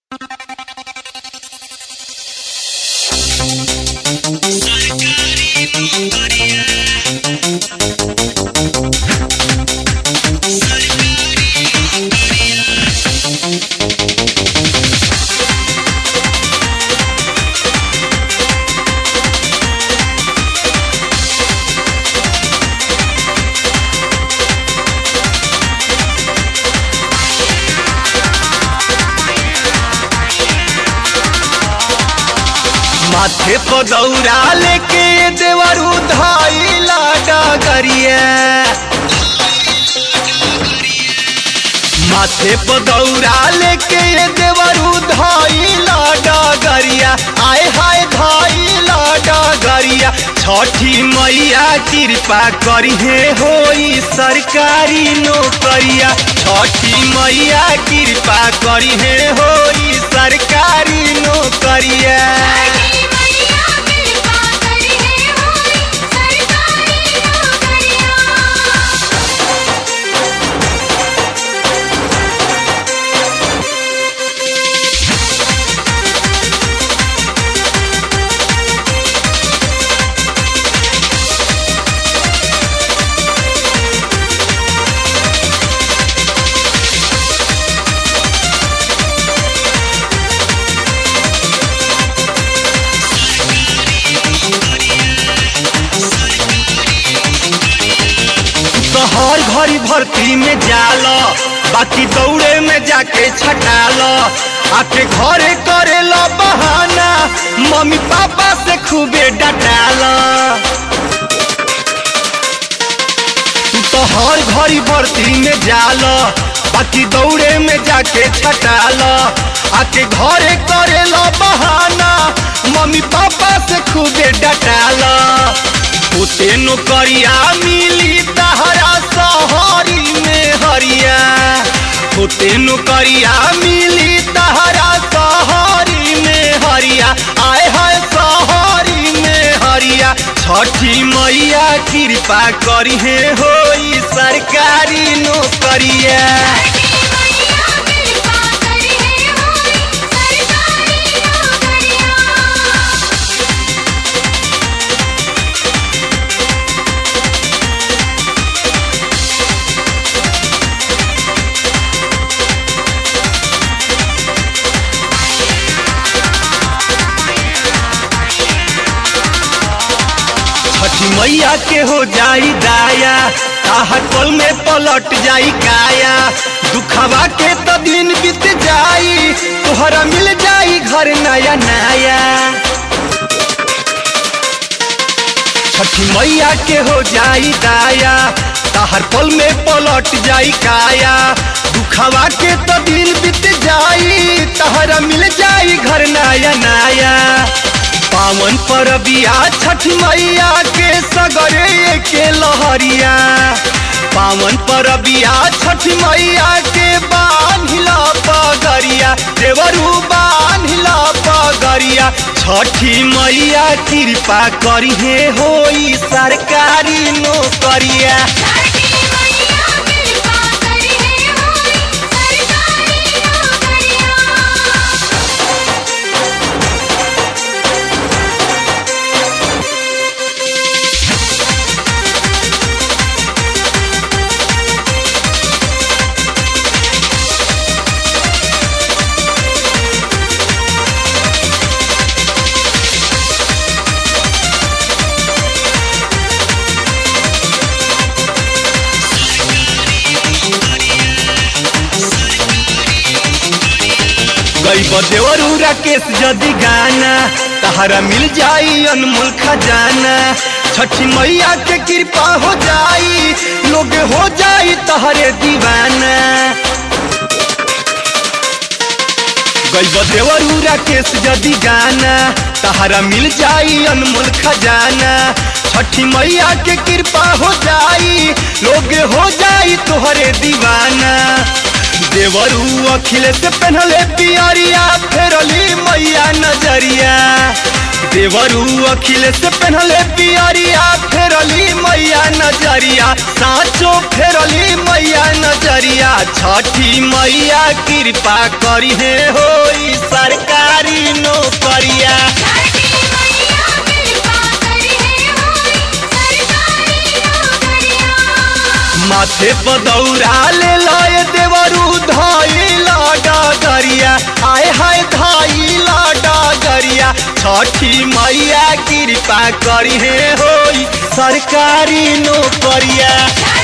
माथे पर दौरा लेके देवर उधाइला डगरिया माथे पर दौरा लेके देवर उधाइला डगरिया आए हाय धाइला डगरिया छठी मैया कृपा करिहे होई सरकारी नौकरिया छठी मैया कृपा करिहे होई सरकारी नौकरिया सरकारी मैया कृपा करी है होई सरकारी नौकरिया तो हर घड़ी भर्ती में जाल बाकी दौड़े में जाके छटाल आके घरे करे लो बहाना मम्मी पापा से खूबे डटाल तू तो हर घड़ी भर्ती में जाल बाकी दौड़े में जाके छटाल आके घरे करे लो बहाना मम्मी पापा से खूबे डटाल उते नौकरिया मिली तहरा सहरी में हरिया उते नौकरिया मिली तहरा सहरी में हरिया आए हाय सहरी में हरिया छठी मैया कृपा करिहे होई सरकारी नौकरिया सरकारी मैया कृपा करी है होई सरकारी नौकरिया छठी मैया के हो जाई दाया ताहर पल में पलट जाई काया दुखवा के तो दिन बीत जाई तोहरा मिल जाई घर नया नया छठी मैया के हो जाई दाया ताहर पल में पलट जाई काया दुखवा के तो दिन बीत जाई तहरा मिल जाई घर नया नया पावन परबिया छठ मैया के सगरे के लहरिया पावन परबिया छठ मैया के बान्हिला पगरिया देवरू बान्हिला पगरिया छठी मैया कृपा करिहे होई सरकारी नौकरिया सरकारी मैया कृपा करी है होई सरकारी नौकरिया गई बदेवरू राकेश जदि गाना तहरा मिल जाई अनमोल खजाना छठी मैया के कृपा हो जाई लोग हो जाई तहरे दीवाना गई बदेवरू राकेश जदि गाना तहरा मिल जाई अनमोल खजाना छठी मैया के कृपा हो जाई लोग हो जाई तोहरे दीवाना देवरू अखिलेश पहनले पियरिया फेरली मैया नजरिया देवरू अखिलेश पहनले पियरिया फेरली मैया नजरिया साचो फेरली मैया नजरिया छठी मैया कृपा करिहे होई माथे पदौरा ले लय देवरू धाई लाडा गरिया आय हाय धाई लाडा गरिया छठी मैया कृपा करी हे होई सरकारी नौकरिया